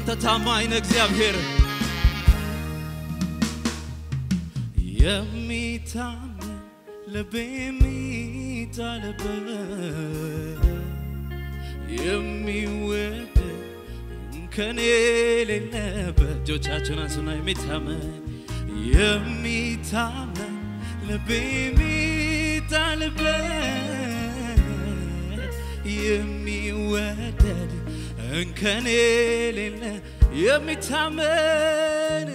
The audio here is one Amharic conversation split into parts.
አንተ ታማኝ ነህ እግዚአብሔር የሚታመን ልቤ የሚጣልበት የሚወደድ ከኔ የሌለበት እጆቻችሁን አንሱና የሚታመን የሚታመን ልቤ የሚጣልበት የሚወደድ እንከን የሌለ የሚታመን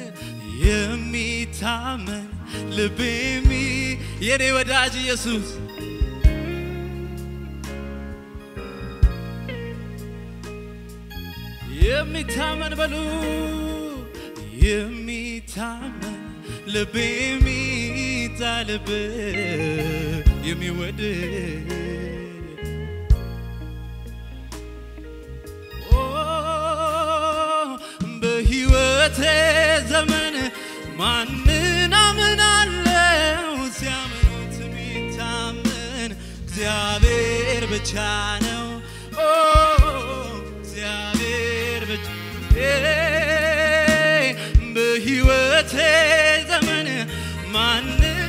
የሚታመን ልቤ የሚ የኔ ወዳጅ ኢየሱስ የሚታመን በሉ የሚታመን ልቤ የሚጣልበት የሚወደድ ኦ በሕይወቴ ዘመን ማንን አምናለው? ሲያምኑት የሚታመን እግዚአብሔር ብቻ ነው። ኦ እግዚአብሔር ብቻ በሕይወቴ ዘመን ማን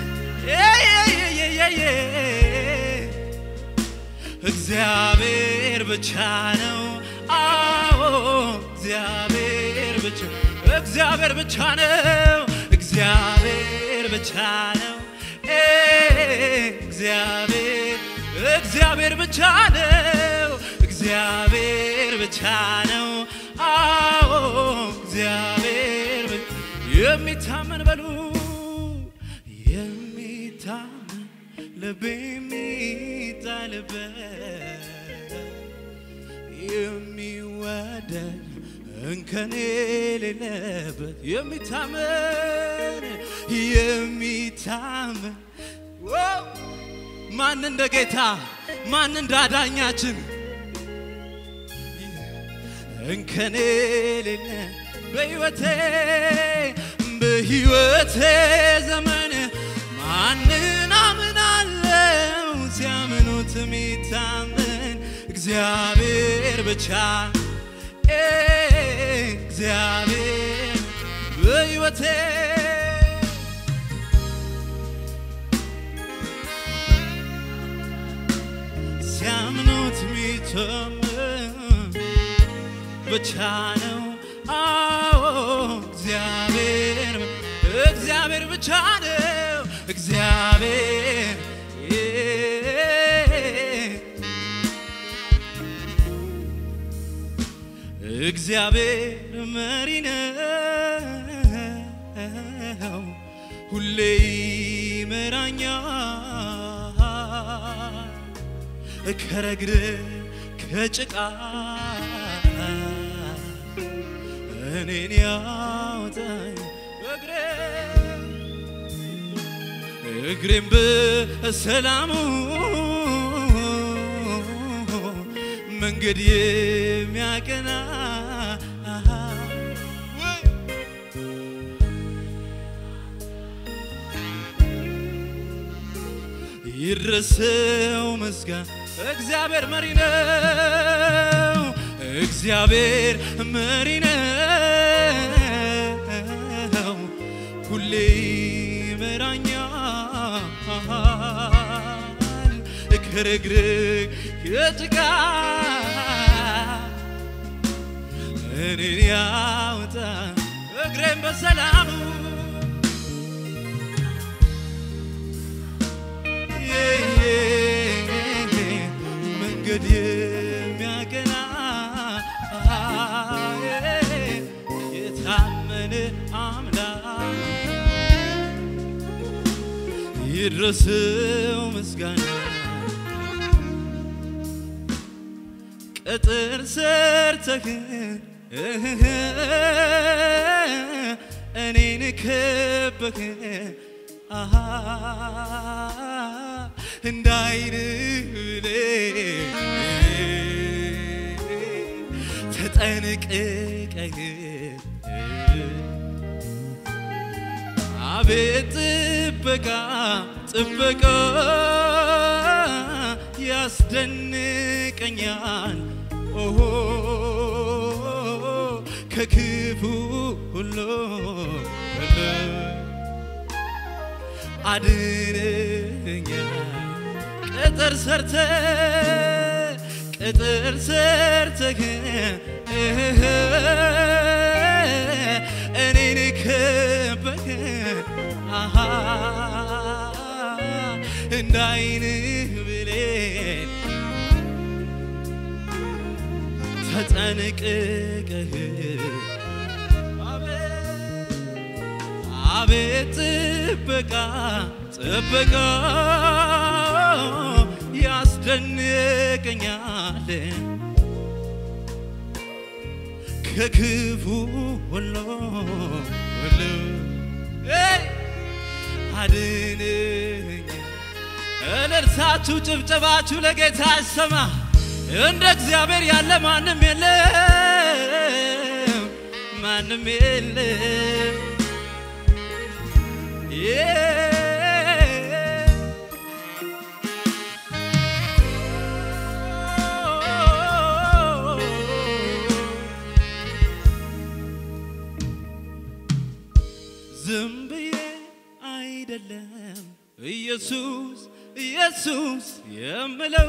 እግዚአብሔር ብቻ ነው። አዎ እግዚአብሔር ብቻ እግዚአብሔር ብቻ ነው። እግዚአብሔር ብቻ ነው። ኤ እግዚአብሔር እግዚአብሔር ብቻ ነው። እግዚአብሔር ብቻ ነው። አዎ እግዚአብሔር ብቻ የሚታመን በሉ የሚታመን ልብ የሚጣልበት የሚወደድ እንከን የሌለበት የሚታመን የሚታመን ዋው! ማን እንደ ጌታ ማን እንደ አዳኛችን እንከን የሌለ በሕይወቴ በሕይወቴ ዘመን ማንን አምናለው? ሲያምኑት የሚታመን እግዚአብሔር ብቻ ኤ እግዚአብሔር በሕይወቴ ሲያምኑት የሚታመን ብቻ ነው። አዎ እግዚአብሔር እግዚአብሔር ብቻ ነው። እግዚአብሔር እግዚአብሔር መሪ ነው፣ ሁሌ ይመራኛል ከረግር ከጭቃ እኔን ያወጣኝ እግሬ እግሬም በሰላሙ መንገድ የሚያቀና ይድረሰው ምስጋና እግዚአብሔር መሪ ነው። እግዚአብሔር መሪ ነው። ሁሌ ይመራኛል ከረግረግ ከጭቃ እኔን ያወጣ እግሬን በሰላሙ መንገድ የሚያቀና የታመነ አምላክ ይድረሰው ምስጋና ቅጥር ሰርተህ እኔን ከበህ እንዳይን ተጠንቅቀህ አቤት ጥበቃ ጥበቃ ያስደንቀኛል ኦሆ ከክ አድነኛ ቅጥር ሰርተ ቅጥር ሰርተህ እኔን ከበህ አሃ እንዳይንህ ብሌን ተጠንቅቀህ አቤት ጥበቃ ጥበቃ ያስደንቀኛል ከክፉ ሁሉ ሁሉ አድነኝ። እልልታችሁ ጭብጨባችሁ ለጌታ ይሰማ። እንደ እግዚአብሔር ያለ ማንም የለም፣ ማንም የለም። ዝም ብዬ አይደለም ኢየሱስ ኢየሱስ የምለው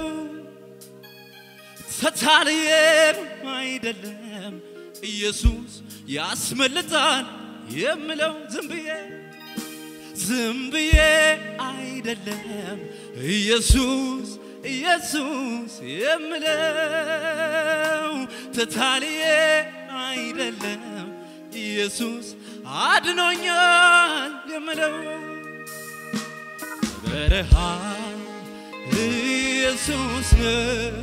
ተታልዬም አይደለም ኢየሱስ ያስመልጣል የምለው ዝም ብዬ ዝም ብዬ አይደለም ኢየሱስ ኢየሱስ የምለው ተታልዬ አይደለም ኢየሱስ አድኖኛል የምለው በረሃ ኢየሱስ ነው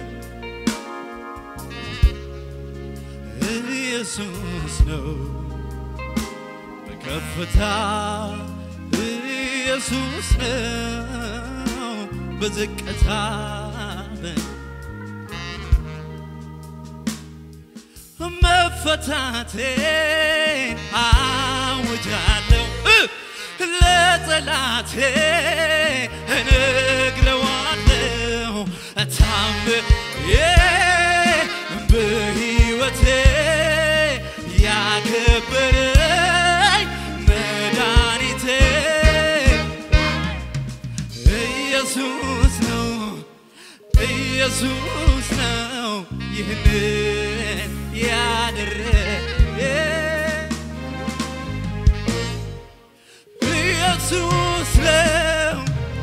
ኢየሱስ ነው በከፍታ ኢየሱስ ነው በዝቅታ መፈታቴን አውጃለሁ ለጠላቴ እነግረዋለሁ ታምዬ በሕይወቴ ያከበረኝ መድኃኒቴ ኢየሱስ ነው ኢየሱስ ነው ይህንን ያደረገ ኢየሱስ ነው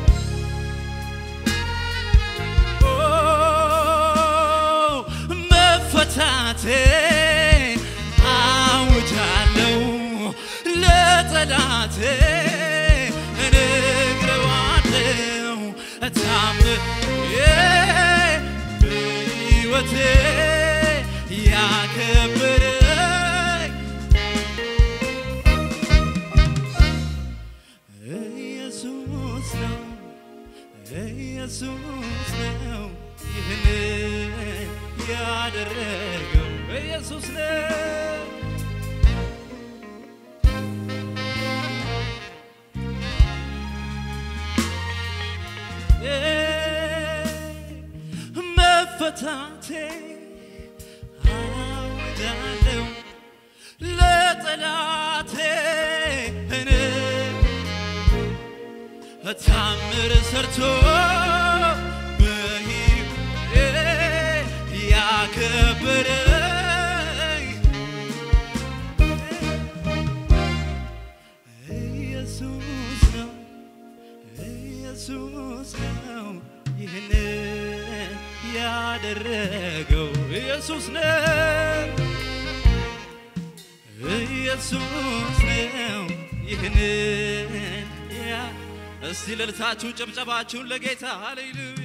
ኦ መፈታቴ አውጃለሁ ለጠላቴ እነግረዋለሁ ታምዬ በሕይወቴ ያከበረኝ ኢየሱስ ነው ኢየሱስ ነው ይህንን ያደረገው ኢየሱስ ነው። መፈታቴ አውጃለሁ ለጠላቴ እኔ ታምር ሰርቶ በሕይወቴ ያከበረኝ ኢየሱስ ነው ኢየሱስ ነው ይህንን ያደረገው ኢየሱስ ነው ኢየሱስ ነው ይህንን ያ እስቲ ልልታችሁ ጭብጨባችሁን ለጌታ ሃሌሉያ